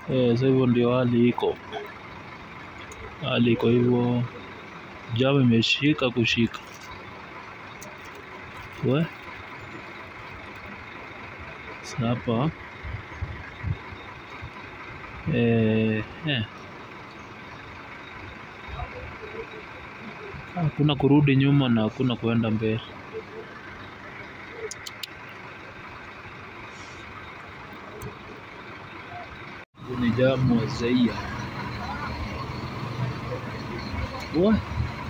Eh, sasa hivyo ndio hali iko, hali iko hivyo, jamu imeshika kushika we sasa hapa eh, eh. Hakuna kurudi nyuma na hakuna kuenda mbele. Hii ni jamu wazeia we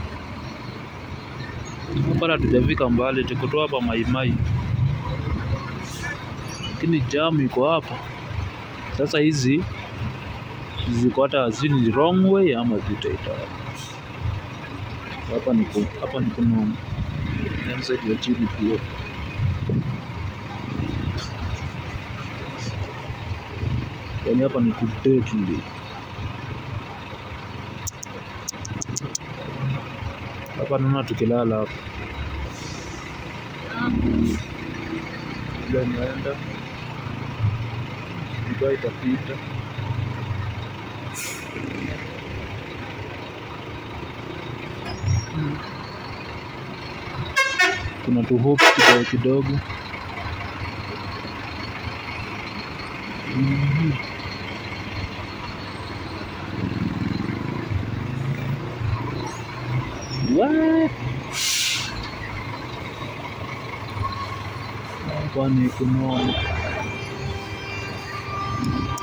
bado hatujafika mbali, tuko tu hapa Maimai, lakini jamu iko hapa sasa. Hizi ziko hata sijui ni wrong way ama zitaita hapa ni ku, hapa ni kunoma side ya chini pia yani hapa ni kudetli hapa naona tukilala hapa ila inaenda iba itapita kuna tu hope kidogo kidogo. Mhm. What? Hapa ni kunoma.